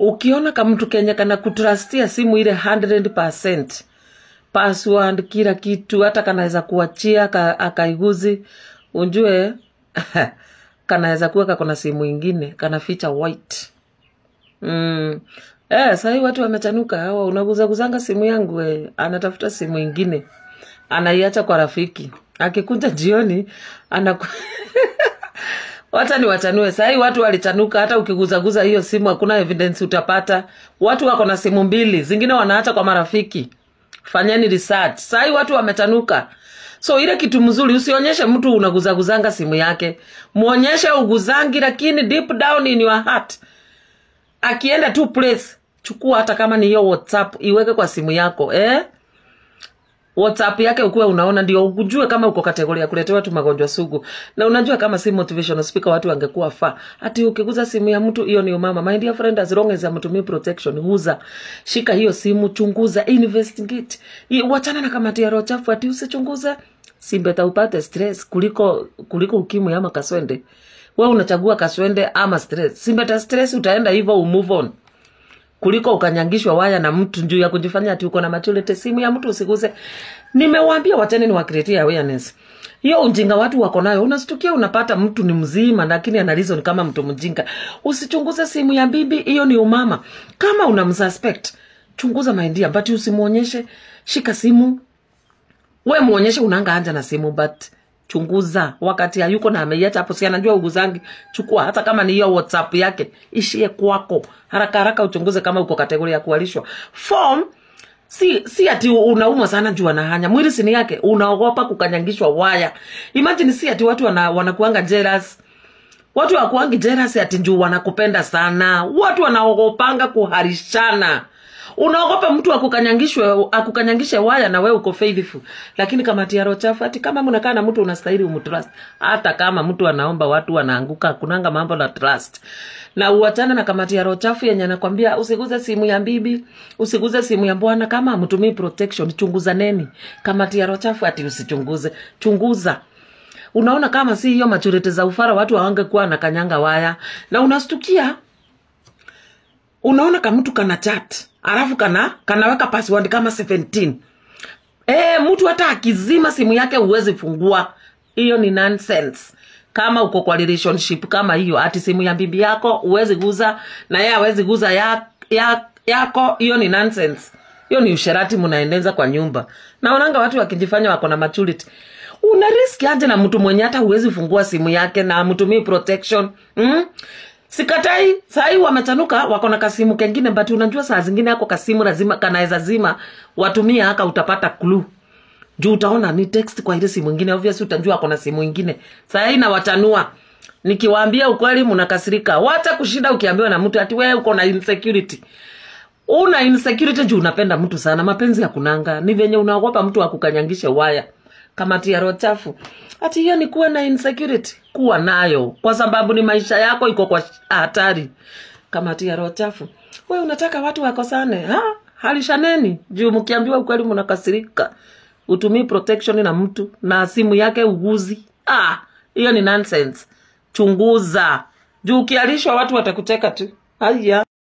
ukiona kamtu kenye kana kutrustia simu ile 100% password kila kitu hata kanaweza kuachia ka, akaiguzi unjue kanaweza kuwa kakona simu ingine kana ficha white mm. Eh, sahii watu wamechanuka hawa unaguzaguzanga simu yangu eh. anatafuta simu ingine anaiacha kwa rafiki akikuja jioni anaku wacha ni wachanue sahii watu walichanuka hata ukiguzaguza hiyo simu hakuna evidence utapata watu wako na simu mbili zingine wanaacha kwa marafiki fanyeni research sahii watu wamechanuka so ile kitu mzuri usionyeshe mtu unaguzaguzanga simu yake mwonyeshe uguzangi lakini deep down in your heart akienda tu place chukua hata kama ni hiyo whatsapp iweke kwa simu yako eh? whatsapp yake ukuwe unaona ndio ujue kama uko kategoria ya kuletewa tu magonjwa sugu na unajua kama si motivational speaker watu wangekuwa fa ati ukiguza simu ya mtu hiyo ni umama my dear friend as long as amtumii protection huza shika hiyo simu chunguza investigate I- wachana na kamati ya roho chafu ati usichunguze simbeta upate stress kuliko kuliko ukimwi ama kaswende we unachagua kaswende ama stress simbeta stress utaenda hivyo umove on kuliko ukanyangishwa waya na mtu juu ya kujifanya ati uko na maturity simu ya mtu usiguze nimewambia wachani ni wakreatia awareness hiyo ujinga watu wako nayo unastukia unapata mtu ni mzima lakini ana reason kama mtu mjinga usichunguze simu ya bibi hiyo ni umama kama unamsuspect chunguza maindia but usimwonyeshe shika simu we muonyeshe unanga anja na simu but chunguza wakati hayuko na ameiacha hapo si anajua uguzangi chukua hata kama ni hiyo whatsapp yake ishie kwako haraka haraka uchunguze kama uko kategoria ya kualishwa form si si ati unaumwa sana juu anahanya mwili sini yake unaogopa kukanyangishwa waya imagine si ati watu wana, wanakuanga jealous watu wakuangi jealous ati juu wanakupenda sana watu wanaogopanga kuharishana unaogopa mtu akukanyangishwe akukanyangishe waya na wewe uko faithful lakini kama tiaro chafu ati kama mnakaa na mtu unastahili umtrust hata kama mtu anaomba watu wanaanguka kunanga mambo na trust na uachane na kamati ya roho chafu yenye anakwambia usiguze simu ya bibi usiguze simu ya bwana kama amtumii protection chunguzaneni kamati ya roho chafu ati usichunguze chunguza unaona kama si hiyo maturity za ufara watu hawangekuwa na kanyanga waya na unastukia unaona kamtu kana chat alafu kana kanaweka password kama 17 e, mtu hata akizima simu yake huwezi fungua hiyo ni nonsense kama uko kwa relationship kama hiyo ati simu ya bibi yako huwezi guza na yeye hawezi guza ya, ya, yako hiyo ni nonsense hiyo ni usherati mnaendeza kwa nyumba naonanga watu wakijifanya wako na maturity una riski aje na mtu mwenye hata huwezi fungua simu yake na mtumii protection mm? sikatai sahii wamechanuka wako na kasimu kengine but unajua saa zingine ako kasimu lazima kanaweza zima watumia haka utapata clue juu utaona ni text kwa ile simu ingine obviously utajua ako na simu ingine sahii nawachanua nikiwaambia ukweli mnakasirika wacha kushinda ukiambiwa na mtu ati wewe uko na insecurity una insecurity juu unapenda mtu sana mapenzi ya kunanga ni venye unaogopa mtu akukanyangishe waya kamati ya roho chafu ati hiyo ni kuwa na insecurity kuwa nayo kwa sababu ni maisha yako iko kwa hatari kamati ya roho chafu we unataka watu wakosane ha? halishaneni juu mkiambiwa ukweli mnakasirika utumii protection na mtu na simu yake uguzi ah, hiyo ni nonsense chunguza juu ukialishwa watu watakucheka tu haya